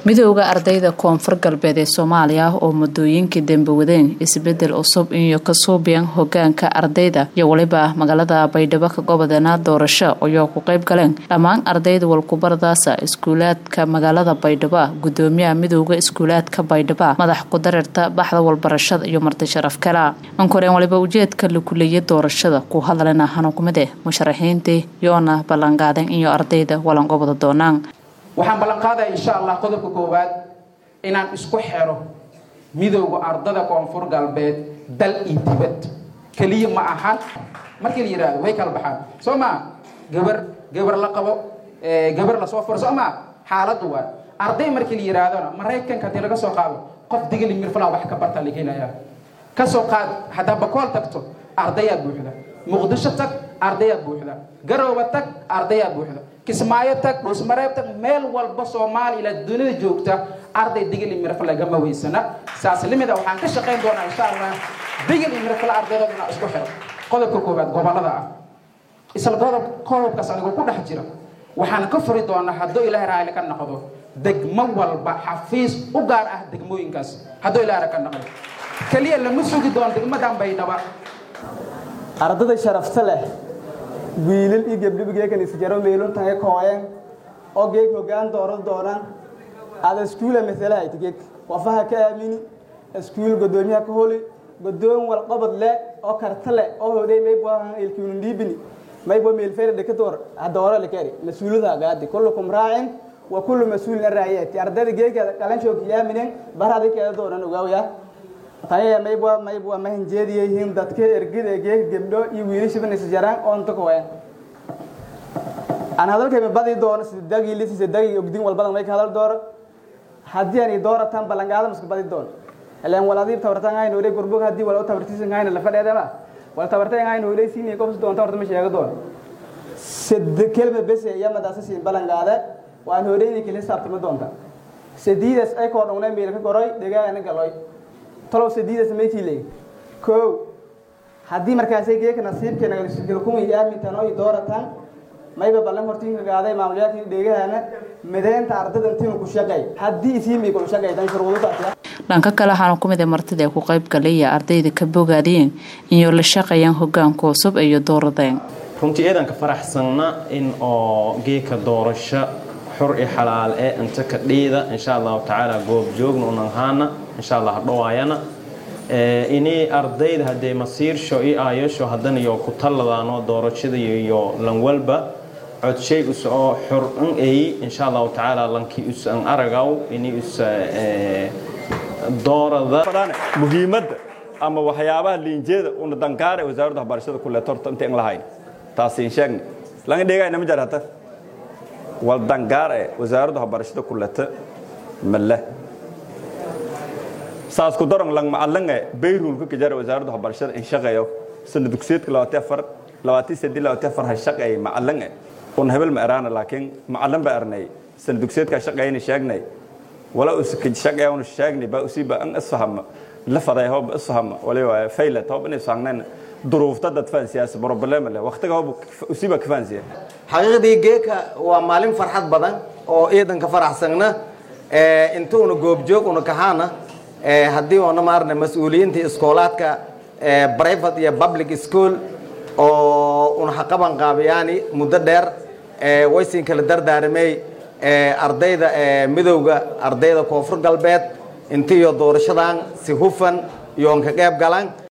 midooda ardayda koonfur galbeed ee soomaaliya oo muddooyinkii dambe wadeen isbedel cusub iyo ka suubiyan hogaanka ardayda iyo weliba magaalada baydhabo ka gobodeena doorasho ayoo ku qayb galeen dhammaan ardayda walkubaradaasa iskuulaadka magaalada baydhabo gudoomiyaha midooda iskuulaadka baydhabo madax ku-dareerta baxda walbarashada iyo marti sharaf kala ankoreen waliba ujeedka la kuleeyay doorashada ku hadlana hanukumide musharaxiintii yoona ballanqaaden iyo ardayda walanqobada doonaan waxaan ballan qaadaya insha allah qodobka koowaad inaan isku xero midowda ardada koonfur galbeed dal iyo dibad keliya ma ahan markii la yidhahdo way kala baxaan soo maa gabar gabar la qabo gabar lasoo furo soo maa xaaladdu waa arday markii la yidhaahdona maraykanka haddii laga soo qaado qof digili mirfala wax ka barta la helayaa ka soo qaad haddaa bakool tagto ardayaad buuxda muqdisho tag ardayaad buuxda garooba tag ardayaad buuxda kismaayo tag dhuusmareeb tag meel walba soomaaliya dunida joogta arday digil iyo mirfle gama weysana saas limida waxaan ka shaqayn doonaa insha allah digil iyo mirfle ardaydood inaa isku xiro qodobka koowaad gobolada ah isla qodob qodobkaas anigoo ku dhex jira waxaan ka furi doonaa hadduu ilaahay raali ka noqdo degmo walba xafiis u gaar ah degmooyinkaas hadduu ilaahay ka noqdo keliya lama sugi doono degmadan baydhaba ardada sharafta leh wiilal iyo gabdhiba geekan isjaro meeluntahay kooyen oo geeg hoggaan dooran doonaan ada iskuula masalaha tigeg wafaha ka aamini iskuul godoomiyaha ka holi godoon walqabad le oo karta le oo hodhay maybo ilkiunundhiibini maybo meelfeere dhekadoor hadooro likeri mas-uulada gaadi kullukum raacin wa kullu mas-uulin araayati ardayda geegka qalanshoo kiyaaminen baradi keeda doonan ogaawaya taya maybo maybo mahanjeediyihiin dadka ergida geeg gabdho iyo wiilashiban isjaraan oonta koen aan hadalkayma badi doono sidagi lisi sidagi ogdin walbadan may ka hadal doono haddii aan dooratan ballangaada maska badi doono ilaan walaadiib tabartan hayn hore gurbog haddii wala tabartisan hayn la fadheedama wala tabartan hayn hore siini qofs doonta horta ma sheego doono sid kelma bese yamadaasa siin ballangaada waan horeyni kala saabtima doonta sidiidas ay koo dhowna meel ka goroy degaana galoy talow sidiidas maykii leey kow haddii markaasay geeka nasiibkeena galkumay aamintan oo dooratan mayba ballan hortiinka gaaday maamulyaadkii dheegahana mideynta ardada intiinu ku shaqay haddii isiimay ku shaqay tan shuruudaas dhanka kale waxaana ku mid a martida ee ku qayb galaya ardayda ka bogaadeen inay la shaqayaan hogaanka cusub iyo dooradeen runtii eedanka faraxsanna in oo geeka doorasho xur i xalaal ee inta ka dhiida insha allahu tacaala goob joogna unan haana insha allah dhawaayana inay ardayda haddee masiirsho i aayasho haddana iyo ku talladaano doorashada iyo lanwalba codshay us oo xur an eey insha allahu tacaala lankii us an aragaw inay us doorada muhiimadda ama waxyaabaha liinjeeda una dankaare wasaaradda waxbarashada ku leeto horta intaan lahayn taasiin sheegna laga dheegayna ma jar hata wal dangaare wasaaradda waxbarashada ku leeto male saas ku daran lang macalange bayrulka kajara wasaaradda waxbarashada in shaqeeyo sana dugsiyeedka labaatan afar labaatan saddeed labaatan afar ha shaqeeyay macalange un hebel ma eraana laakiin macalan ba ernay sana dugsiyeedka shaqeeyna sheegnay wala uska shaqeeya un sheegnay ba usiba an isfahama la faday hoob isfahama waliba faylat hoob inay saangnayn duruufta dad faan siyaasi problem leh waqtiga hoob usiba ka faansiya xaqiiqdii geeka waa maalin farxad badan oo ciidanka faraxsagna intuuna goobjoog una kahaana haddii oona maarna mas-uuliyiinta iskoolaadka private iyo public school oo una haqaban qaabiyaani muddo dheer waysin kala dardaaramay ardayda midowga ardayda koonfur galbeed intiiyo doorashadan si hufan iyoon ka qayb galan